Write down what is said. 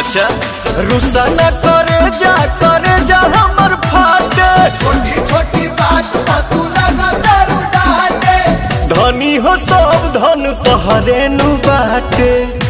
अच्छा रुसा न करे जा करे जा हमर फाटे छोटी छोटी बात पर तू लगा दारू डाटे धनी हो सब धन तोहरे नु बाटे